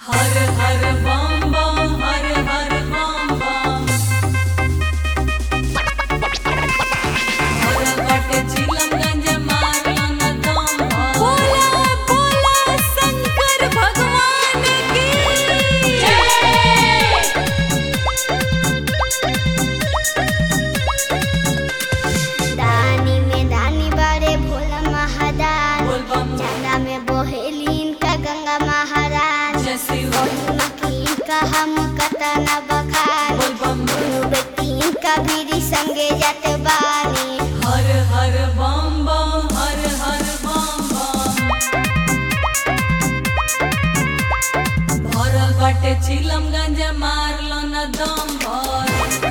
हर हर बम बम हर हर बम बम हर बटे चिलमगंज मारलन दम बोला बोला शंकर भगवान की दानी में दानी बारे भोला महादान बोल बम चंदा में बोहेलीन का गंगा महाराज जय शिव महिमा की का हम कतना बखान बोल बम दोनों व्यक्ति का बीरी संगे जाते बानी हर हर बम बम हर हर बम बम भरल बाटे चिलमगंज मारलन दम भर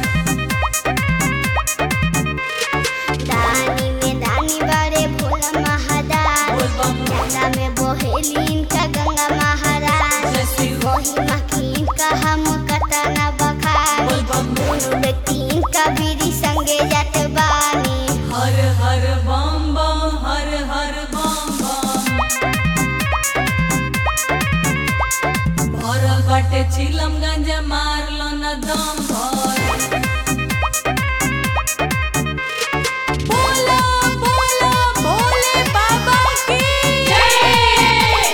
दानी में दानी बारे भोला महादान बोल बम चंदा में बोहेलीन का गंगा महाराज जय शिव महिमा की का हम कतना बखान बोल बम दोनों व्यक्ति का बीरी संगे जाते बानी हर हर बम बम हर हर बम बम भरल बाटे चिलमगंज मारलन दम भर बोला बोला भोले बाबा की जय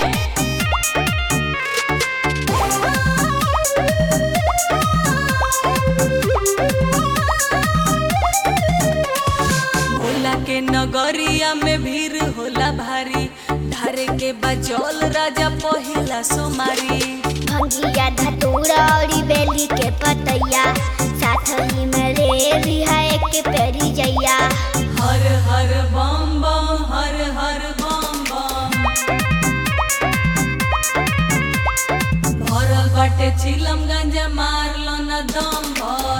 भोला के नगरिया में भीड़ होला भारी धारे के बजौल राजा पहिला सोमारी भंगिया धतूरा और बेली के पतैया साथ ही में रे रिहा एक पेरी जैया हर हर बम बम हर हर बम बम भरल बाटे चिलमगंज मारलन दम भर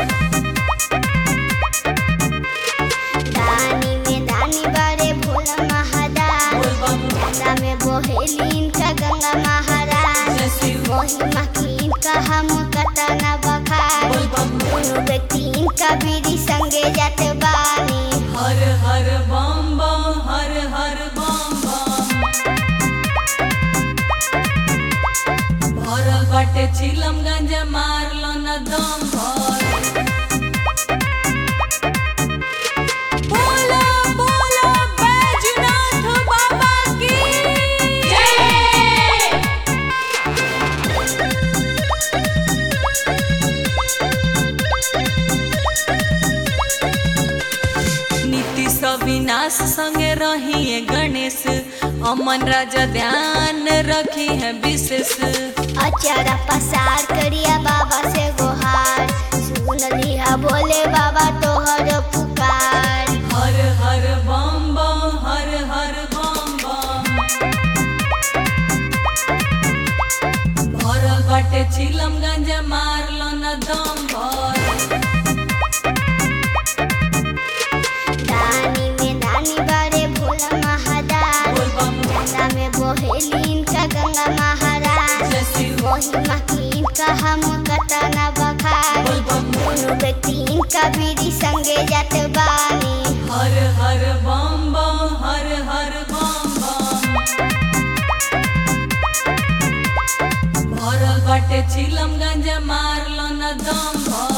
दानी में दानी बारे भोला महादान बोल बम चंदा में बोहेलीन का गंगा महाराज जय शिव महिमा की का हम कतना बखान बोल बम दोनों व्यक्ति का बीरी संगे जाते बानी हर हर बम बम हर हर बम बम भरल बाटे चिलमगंज मारलन दम भर बोला बोला बैजनाथ बाबा की जय नीतीश अविनाश संगे रही गणेश अमन राजा ध्यान रखी है विशेष अचारा पसार करिया बाबा से गोहार सुन लिया बोले बाबा तोहर पुकार हर हर बम बम हर हर बम बम भरल बाटे चिलमगंज मारलन दम भर दानी में दानी बारे भोला महादान बोल बम चंदा में बोहेलीन का गंगा महाराज जय शिव महिमा की का हम कतना बखान बोल बम दोनों व्यक्ति का बीरी संगे जाते बानी हर हर बम बम हर हर बम बम भरल बाटे चिलमगंज मारलन दम भर